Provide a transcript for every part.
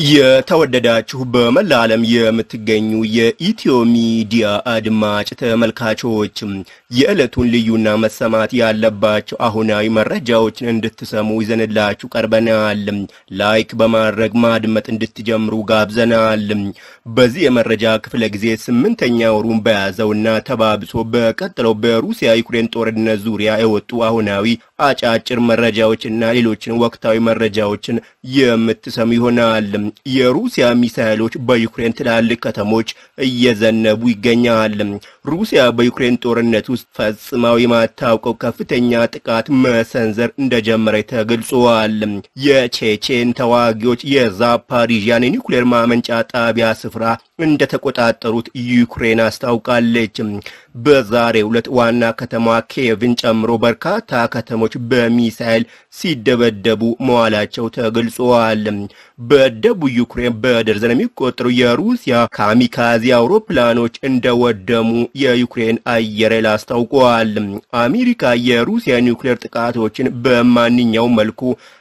የተወደዳችሁ በመላ ዓለም የምትገኙ የኢትዮ ሚዲያ አድማጭ ተመልካቾች የዕለቱን ልዩና መሰማት ያለባቸው አሁናዊ መረጃዎችን እንድትሰሙ ይዘንላችሁ ቀርበናል። ላይክ በማድረግ ማድመጥ እንድትጀምሩ ጋብዘናል። በዚህ የመረጃ ክፍለ ጊዜ ስምንተኛ ወሩን በያዘውና ተባብሶ በቀጥለው በሩሲያ ዩክሬን ጦርነት ዙሪያ የወጡ አሁናዊ አጫጭር መረጃዎችና ሌሎችን ወቅታዊ መረጃዎችን የምትሰሙ ይሆናል። የሩሲያ ሚሳኤሎች በዩክሬን ትላልቅ ከተሞች እየዘነቡ ይገኛል። ሩሲያ በዩክሬን ጦርነት ውስጥ ፈጽማው የማታውቀው ከፍተኛ ጥቃት መሰንዘር እንደጀመረች ተገልጿል። የቼቼን ተዋጊዎች የዛፓሪዥያን የኒውክሌር ማመንጫ ጣቢያ ስፍራ እንደተቆጣጠሩት ዩክሬን አስታውቃለች። በዛሬው ዕለት ዋና ከተማ ኪየቭን ጨምሮ በርካታ ከተሞች በሚሳኤል ሲደበደቡ መዋላቸው ተገልጿል። በደቡብ ዩክሬን በደርዘን የሚቆጠሩ የሩሲያ ካሚካዚ አውሮፕላኖች እንደወደሙ የዩክሬን አየር ኃይል አስታውቋል። አሜሪካ የሩሲያ ኒውክሌር ጥቃቶችን በማንኛውም መልኩ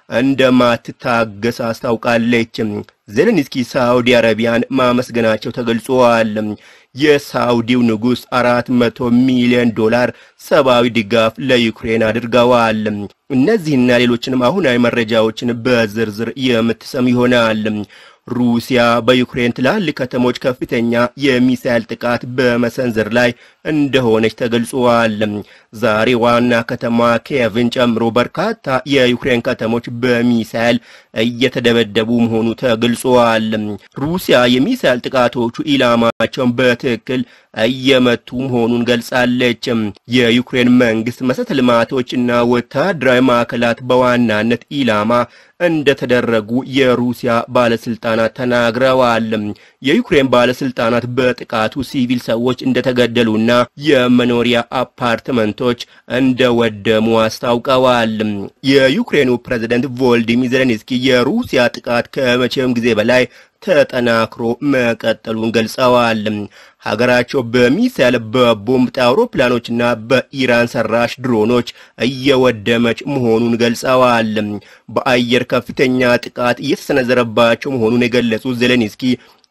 እንደማትታገስ አስታውቃለች። ዜሌንስኪ ሳዑዲ አረቢያን ማመስገናቸው ተገልጿል። የሳውዲው ንጉሥ አራት መቶ ሚሊዮን ዶላር ሰብአዊ ድጋፍ ለዩክሬን አድርገዋል። እነዚህና ሌሎችንም አሁናዊ መረጃዎችን በዝርዝር የምትሰሙ ይሆናል። ሩሲያ በዩክሬን ትላልቅ ከተሞች ከፍተኛ የሚሳኤል ጥቃት በመሰንዘር ላይ እንደሆነች ተገልጿል። ዛሬ ዋና ከተማ ኪየቭን ጨምሮ በርካታ የዩክሬን ከተሞች በሚሳኤል እየተደበደቡ መሆኑ ተገልጿል። ሩሲያ የሚሳኤል ጥቃቶቹ ኢላማቸውን በትክክል እየመቱ መሆኑን ገልጻለች። የዩክሬን መንግስት መሰረተ ልማቶችና ወታደራዊ ማዕከላት በዋናነት ኢላማ እንደተደረጉ የሩሲያ ባለስልጣናት ተናግረዋል። የዩክሬን ባለስልጣናት በጥቃቱ ሲቪል ሰዎች እንደተገደሉና የመኖሪያ አፓርትመንቶች እንደወደሙ አስታውቀዋል። የዩክሬኑ ፕሬዝደንት ቮልዲሚር ዜሌንስኪ የሩሲያ ጥቃት ከመቼውም ጊዜ በላይ ተጠናክሮ መቀጠሉን ገልጸዋል። ሀገራቸው በሚሳኤል በቦምብ አውሮፕላኖችና በኢራን ሰራሽ ድሮኖች እየወደመች መሆኑን ገልጸዋል። በአየር ከፍተኛ ጥቃት እየተሰነዘረባቸው መሆኑን የገለጹት ዜሌንስኪ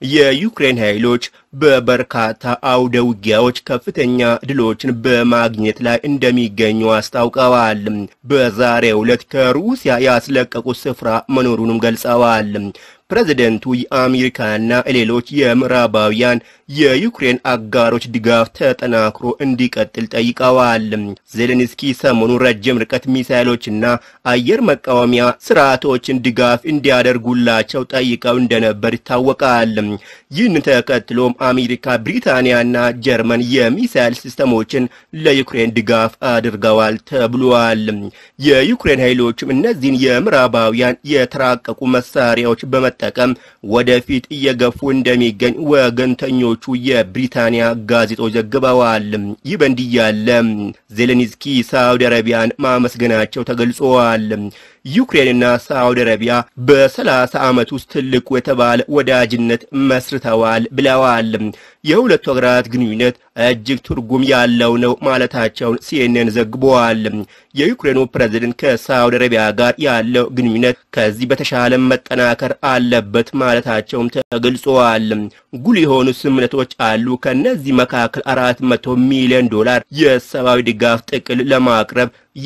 የዩክሬን ኃይሎች በበርካታ አውደ ውጊያዎች ከፍተኛ ድሎችን በማግኘት ላይ እንደሚገኙ አስታውቀዋል። በዛሬው ዕለት ከሩሲያ ያስለቀቁት ስፍራ መኖሩንም ገልጸዋል። ፕሬዝደንቱ የአሜሪካና ሌሎች የምዕራባውያን የዩክሬን አጋሮች ድጋፍ ተጠናክሮ እንዲቀጥል ጠይቀዋል። ዜሌንስኪ ሰሞኑን ረጅም ርቀት ሚሳይሎችና አየር መቃወሚያ ስርዓቶችን ድጋፍ እንዲያደርጉላቸው ጠይቀው እንደነበር ይታወቃል። ይህን ተከትሎም አሜሪካ፣ ብሪታንያና ጀርመን የሚሳይል ሲስተሞችን ለዩክሬን ድጋፍ አድርገዋል ተብሏል። የዩክሬን ኃይሎችም እነዚህን የምዕራባውያን የተራቀቁ መሳሪያዎች በመጠቀም ወደፊት እየገፉ እንደሚገኝ ወገንተኞቹ የብሪታንያ ጋዜጦች ዘግበዋል። ይህ በእንዲህ ያለ ዜሌንስኪ ሳውዲ አረቢያን ማመስገናቸው ተገልጿል። ዩክሬንና ሳውዲ አረቢያ በሰላሳ ዓመት ውስጥ ትልቁ የተባለ ወዳጅነት መስርተዋል ብለዋል። የሁለቱ ሀገራት ግንኙነት እጅግ ትርጉም ያለው ነው ማለታቸውን ሲኤንኤን ዘግበዋል። የዩክሬኑ ፕሬዝደንት ከሳውዲ አረቢያ ጋር ያለው ግንኙነት ከዚህ በተሻለ መጠናከር አለበት ማለታቸውም ተገልጸዋል። ጉልህ የሆኑ ስምምነቶች አሉ። ከነዚህ መካከል አራት መቶ ሚሊዮን ዶላር የሰብአዊ ድጋፍ ጥቅል ለማቅረብ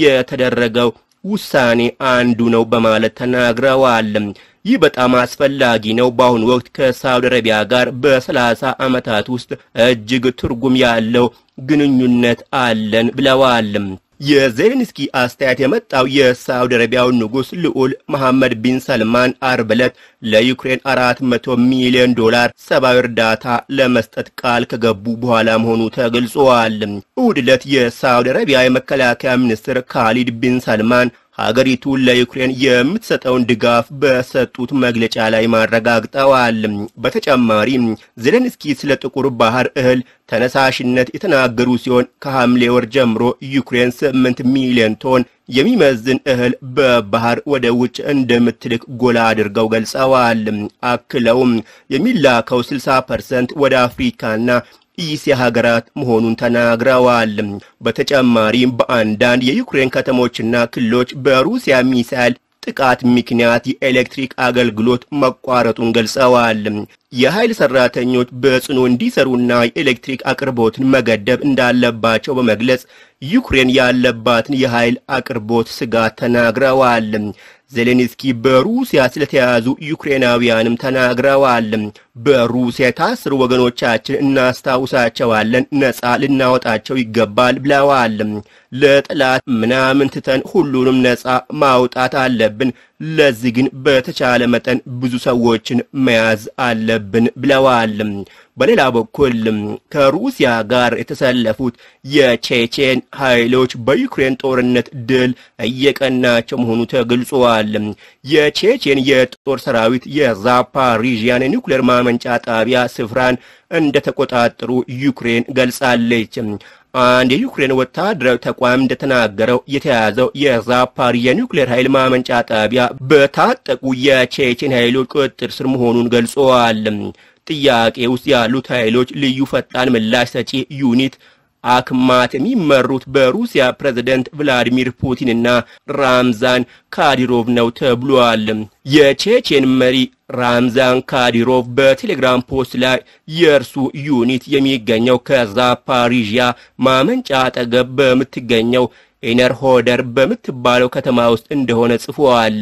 የተደረገው ውሳኔ አንዱ ነው በማለት ተናግረዋል። ይህ በጣም አስፈላጊ ነው። በአሁኑ ወቅት ከሳውዲ አረቢያ ጋር በሰላሳ ዓመታት ውስጥ እጅግ ትርጉም ያለው ግንኙነት አለን ብለዋል። የዜሌንስኪ አስተያየት የመጣው የሳውዲ አረቢያው ንጉሥ ልዑል መሐመድ ቢን ሰልማን አርብ ዕለት ለዩክሬን አራት መቶ ሚሊዮን ዶላር ሰብአዊ እርዳታ ለመስጠት ቃል ከገቡ በኋላ መሆኑ ተገልጿል። እሁድ ዕለት የሳውዲ አረቢያ የመከላከያ ሚኒስትር ካሊድ ቢን ሰልማን ሀገሪቱ ለዩክሬን የምትሰጠውን ድጋፍ በሰጡት መግለጫ ላይ ማረጋግጠዋል። በተጨማሪም ዜሌንስኪ ስለ ጥቁር ባህር እህል ተነሳሽነት የተናገሩ ሲሆን ከሐምሌ ወር ጀምሮ ዩክሬን ስምንት ሚሊዮን ቶን የሚመዝን እህል በባህር ወደ ውጭ እንደምትልክ ጎላ አድርገው ገልጸዋል። አክለውም የሚላከው 60 ፐርሰንት ወደ አፍሪካና እስያ ሀገራት መሆኑን ተናግረዋል። በተጨማሪም በአንዳንድ የዩክሬን ከተሞችና ክልሎች በሩሲያ ሚሳይል ጥቃት ምክንያት የኤሌክትሪክ አገልግሎት መቋረጡን ገልጸዋል። የኃይል ሰራተኞች በጽኑ እንዲሰሩና የኤሌክትሪክ አቅርቦትን መገደብ እንዳለባቸው በመግለጽ ዩክሬን ያለባትን የኃይል አቅርቦት ስጋት ተናግረዋል። ዜሌንስኪ በሩሲያ ስለተያዙ ዩክሬናውያንም ተናግረዋል። በሩሲያ የታሰሩ ወገኖቻችን እናስታውሳቸዋለን፣ ነፃ ልናወጣቸው ይገባል ብለዋል። ለጠላት ምናምን ትተን ሁሉንም ነፃ ማውጣት አለብን። ለዚህ ግን በተቻለ መጠን ብዙ ሰዎችን መያዝ አለብን ብለዋል። በሌላ በኩል ከሩሲያ ጋር የተሰለፉት የቼቼን ኃይሎች በዩክሬን ጦርነት ድል እየቀናቸው መሆኑ ተገልጿል። የቼቼን የጦር ሰራዊት የዛፓሪዥያን የኒውክሌር ማመንጫ ጣቢያ ስፍራን እንደተቆጣጠሩ ዩክሬን ገልጻለች። አንድ የዩክሬን ወታደራዊ ተቋም እንደተናገረው የተያዘው የዛፓሪ የኒውክሌር ኃይል ማመንጫ ጣቢያ በታጠቁ የቼቼን ኃይሎች ቁጥጥር ስር መሆኑን ገልጸዋል። ጥያቄ ውስጥ ያሉት ኃይሎች ልዩ ፈጣን ምላሽ ሰጪ ዩኒት አክማት የሚመሩት በሩሲያ ፕሬዝደንት ቭላዲሚር ፑቲንና ራምዛን ካዲሮቭ ነው ተብሏል። የቼቼን መሪ ራምዛን ካዲሮቭ በቴሌግራም ፖስት ላይ የእርሱ ዩኒት የሚገኘው ከዛፓሪዥያ ማመንጫ አጠገብ በምትገኘው ኤነርሆደር በምትባለው ከተማ ውስጥ እንደሆነ ጽፏል።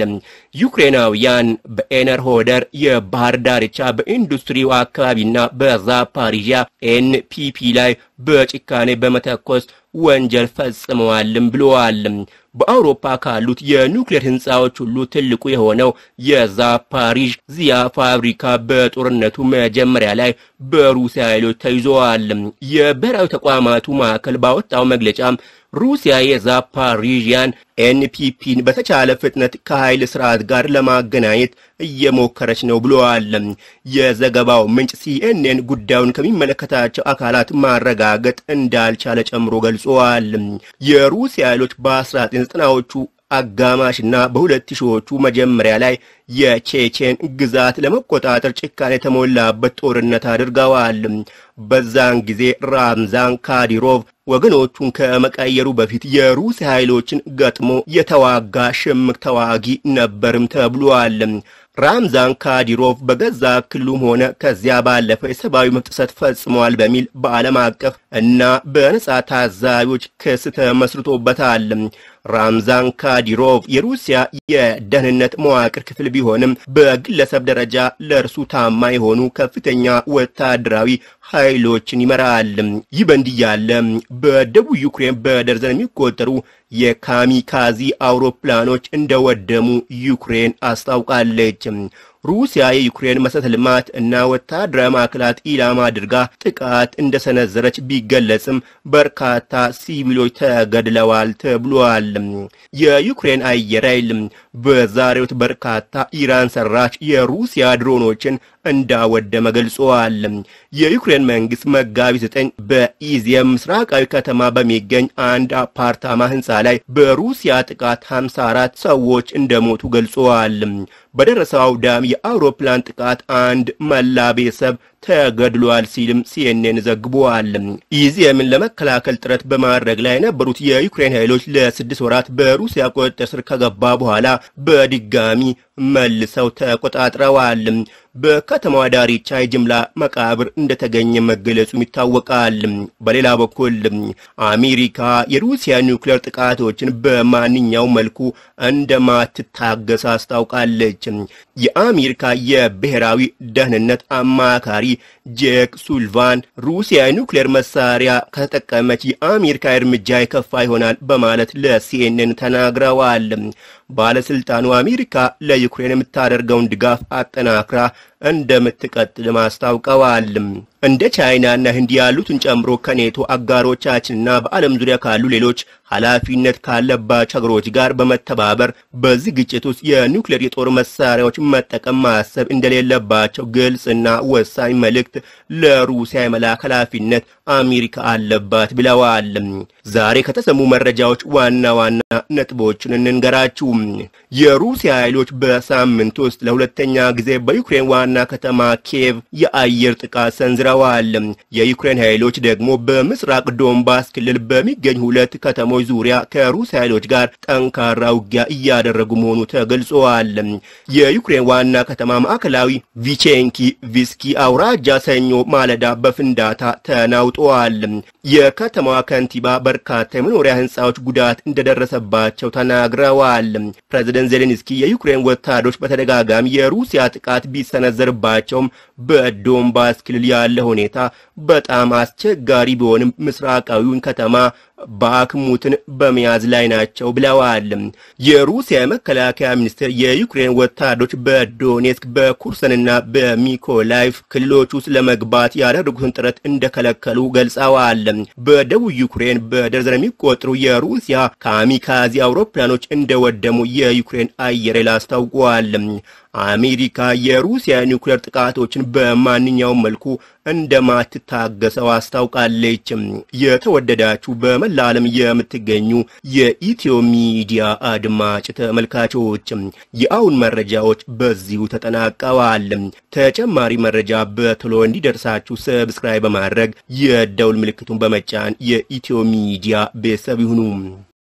ዩክሬናውያን በኤነርሆደር የባህር ዳርቻ በኢንዱስትሪው አካባቢና በዛፓሪዥያ ኤንፒፒ ላይ በጭካኔ በመተኮስ ወንጀል ፈጽመዋልም ብለዋል። በአውሮፓ ካሉት የኒውክሌር ህንፃዎች ሁሉ ትልቁ የሆነው የዛፓሪዥ ዚያ ፋብሪካ በጦርነቱ መጀመሪያ ላይ በሩሲያ ኃይሎች ተይዘዋል። የብሔራዊ ተቋማቱ ማዕከል ባወጣው መግለጫም ሩሲያ የዛፓሪዥያን ኤንፒፒን በተቻለ ፍጥነት ከኃይል ስርዓት ጋር ለማገናኘት እየሞከረች ነው ብለዋል። የዘገባው ምንጭ ሲኤንኤን ጉዳዩን ከሚመለከታቸው አካላት ማረጋገጥ እንዳልቻለ ጨምሮ ገልጸዋል። የሩሲያ ኃይሎች በ1990ዎቹ አጋማሽና በሁለት ሺዎቹ መጀመሪያ ላይ የቼቼን ግዛት ለመቆጣጠር ጭካኔ የተሞላበት ጦርነት አድርገዋል። በዛን ጊዜ ራምዛን ካዲሮቭ ወገኖቹን ከመቀየሩ በፊት የሩሲያ ኃይሎችን ገጥሞ የተዋጋ ሽምቅ ተዋጊ ነበርም ተብሏል። ራምዛን ካዲሮቭ በገዛ ክልሉም ሆነ ከዚያ ባለፈ የሰብአዊ መብት ጥሰት ፈጽመዋል በሚል በዓለም አቀፍ እና በነጻ ታዛቢዎች ክስ ተመስርቶበታል። ራምዛን ካዲሮቭ የሩሲያ የደህንነት መዋቅር ክፍል ቢሆንም በግለሰብ ደረጃ ለእርሱ ታማኝ የሆኑ ከፍተኛ ወታደራዊ ኃይሎችን ይመራል። ይህ በእንዲህ ያለ በደቡብ ዩክሬን በደርዘን የሚቆጠሩ የካሚካዚ አውሮፕላኖች እንደወደሙ ዩክሬን አስታውቃለች። ሩሲያ የዩክሬን መሰረተ ልማት እና ወታደራዊ ማዕከላት ኢላማ አድርጋ ጥቃት እንደሰነዘረች ቢገለጽም በርካታ ሲቪሎች ተገድለዋል ተብሏል። የዩክሬን አየር ኃይል በዛሬው በርካታ ኢራን ሰራሽ የሩሲያ ድሮኖችን እንዳወደመ ገልጸዋል። የዩክሬን መንግስት መጋቢት ዘጠኝ በኢዚየም ምስራቃዊ ከተማ በሚገኝ አንድ አፓርታማ ህንፃ ላይ በሩሲያ ጥቃት 54 ሰዎች እንደሞቱ ገልጸዋል። በደረሰው አውዳም የአውሮፕላን ጥቃት አንድ መላ ቤተሰብ ተገድሏል ሲልም ሲኤንኤን ዘግቧል። ኢዚየምን ለመከላከል ጥረት በማድረግ ላይ የነበሩት የዩክሬን ኃይሎች ለስድስት ወራት በሩሲያ ቁጥጥር ስር ከገባ በኋላ በድጋሚ መልሰው ተቆጣጥረዋል። በከተማዋ ዳርቻ የጅምላ መቃብር እንደተገኘ መገለጹም ይታወቃል። በሌላ በኩል አሜሪካ የሩሲያ ኒውክሌር ጥቃቶችን በማንኛው መልኩ እንደማትታገስ አስታውቃለች። የአሜሪካ የብሔራዊ ደህንነት አማካሪ ጄክ ሱልቫን ሩሲያ የኒውክሌር መሳሪያ ከተጠቀመች የአሜሪካ እርምጃ የከፋ ይሆናል በማለት ለሲኤንኤን ተናግረዋል። ባለስልጣኑ አሜሪካ ለዩክሬን የምታደርገውን ድጋፍ አጠናክራ እንደምትቀጥልም አስታውቀዋል። እንደ ቻይናና ህንድ ያሉትን ጨምሮ ከኔቶ አጋሮቻችንና በዓለም ዙሪያ ካሉ ሌሎች ኃላፊነት ካለባቸው ሀገሮች ጋር በመተባበር በዚህ ግጭት ውስጥ የኒውክሌር የጦር መሳሪያዎች መጠቀም ማሰብ እንደሌለባቸው ግልጽና ወሳኝ መልእክት ለሩሲያ የመላክ ኃላፊነት አሜሪካ አለባት ብለዋል። ዛሬ ከተሰሙ መረጃዎች ዋና ዋና ነጥቦችን እንንገራችሁ። የሩሲያ ኃይሎች በሳምንት ውስጥ ለሁለተኛ ጊዜ በዩክሬን ዋና ከተማ ኪየቭ የአየር ጥቃት ሰንዝረዋል። የዩክሬን ኃይሎች ደግሞ በምስራቅ ዶንባስ ክልል በሚገኙ ሁለት ከተሞች ዙሪያ ከሩሲያ ኃይሎች ጋር ጠንካራ ውጊያ እያደረጉ መሆኑ ተገልጸዋል። የዩክሬን ዋና ከተማ ማዕከላዊ ቪቼንኪ ቪስኪ አውራጃ ሰኞ ማለዳ በፍንዳታ ተናውጠዋል። የከተማዋ ከንቲባ በርካታ የመኖሪያ ሕንፃዎች ጉዳት እንደደረሰባቸው ተናግረዋል። ፕሬዚደንት ዜሌንስኪ የዩክሬን ወታደሮች በተደጋጋሚ የሩሲያ ጥቃት ቢሰነዘርባቸውም በዶንባስ ክልል ያለ ሁኔታ በጣም አስቸጋሪ ቢሆንም ምስራቃዊውን ከተማ ባክሙትን በመያዝ ላይ ናቸው ብለዋል። የሩሲያ የመከላከያ ሚኒስቴር የዩክሬን ወታደሮች በዶኔትስክ በኩርሰንና በሚኮላይቭ ክልሎች ውስጥ ለመግባት ያደረጉትን ጥረት እንደከለከሉ ገልጸዋል። በደቡብ ዩክሬን በደርዘን የሚቆጠሩ የሩሲያ ካሚካዚ አውሮፕላኖች እንደወደሙ የዩክሬን አየር ኃይል አስታውቋል። አሜሪካ የሩሲያ ኒውክሌር ጥቃቶችን በማንኛውም መልኩ እንደማትታገሰው አስታውቃለች። የተወደዳችሁ በመላ ዓለም የምትገኙ የኢትዮ ሚዲያ አድማጭ ተመልካቾች የአሁን መረጃዎች በዚሁ ተጠናቀዋል። ተጨማሪ መረጃ በቶሎ እንዲደርሳችሁ ሰብስክራይብ በማድረግ የደውል ምልክቱን በመጫን የኢትዮ ሚዲያ ቤተሰብ ይሁኑ።